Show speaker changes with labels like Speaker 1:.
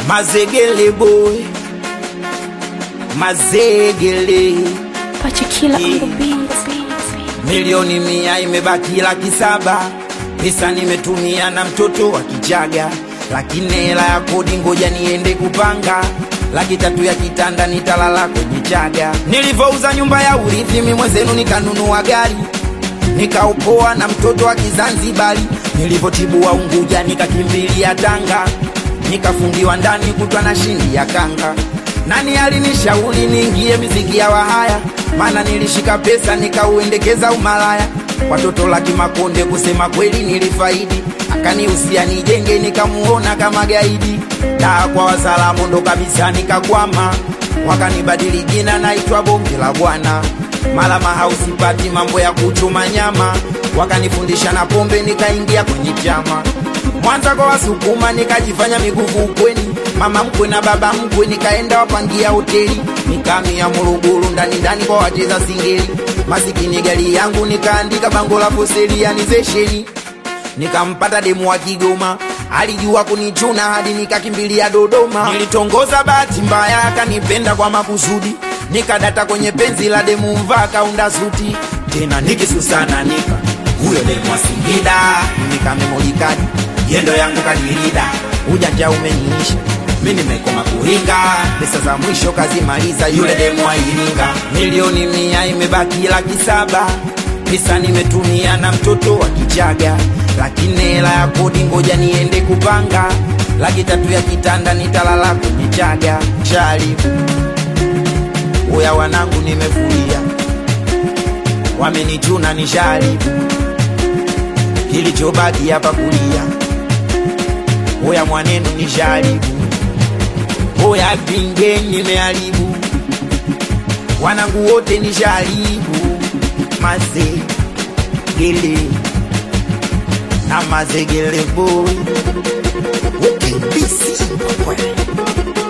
Speaker 1: Mazegele boy, mazegele
Speaker 2: Pachikila
Speaker 1: Yeah.
Speaker 2: on the beat.
Speaker 1: milioni mia imebaki laki saba pesa nimetumia na mtoto wa kichaga lakini hela ya kodi ngoja niende kupanga laki tatu ya kitanda nitalala kwenye chaga nilivyouza nyumba ya urithi mi mwenzenu nikanunua gari nikaupoa na mtoto wa kizanzibari nilivyotibua unguja nikakimbilia tanga nikafungiwa ndani kutwa na shindi ya kanga nani alinishauri niingie miziki ya wahaya maana nilishika pesa nikauendekeza umalaya watoto laki makonde kusema kweli nilifaidi akanihusia nijenge nikamuona kama gaidi daa kwa wasalamu ndo kabisa nikakwama wakanibadili jina naitwa bonge la bwana mala mahausipati mambo ya kuchuma nyama wakanifundisha na pombe nikaingia kwenye chama mwanza kwa wasukuma nikajifanya miguvu ukweni mama mkwe na baba mkwe nikaenda wapangia hoteli nikamia Morogoro ndani ndani kwa wacheza singeli masikini gari yangu nikaandika bango la foselianizesheni nikampata demu wa Kigoma alijua kunichuna hadi nikakimbilia Dodoma. Nilitongoza bahati mbaya, akanipenda kwa makusudi, nikadata kwenye penzi la demu mvaa kaunda suti tena nikisusana nika huyo demu wa Singida nikamemolikadi yendo yangu kadirida ujanja umeniisha mi nimekoma kuringa pesa za mwisho kazimaliza yule demu wa Iringa milioni mia imebaki laki saba pesa nimetumia na mtoto wa kichaga lakini hela ya kodi ngoja niende kupanga laki tatu ya kitanda nitalala kwenye chaga chali uya wanangu nimefuria wamenichuna ni shari kilichobaki hapa kulia uya mwanenu ni shari uya pinge nimeharibu wanangu wote ni sharibu mazegele na mazegele boy ukibisi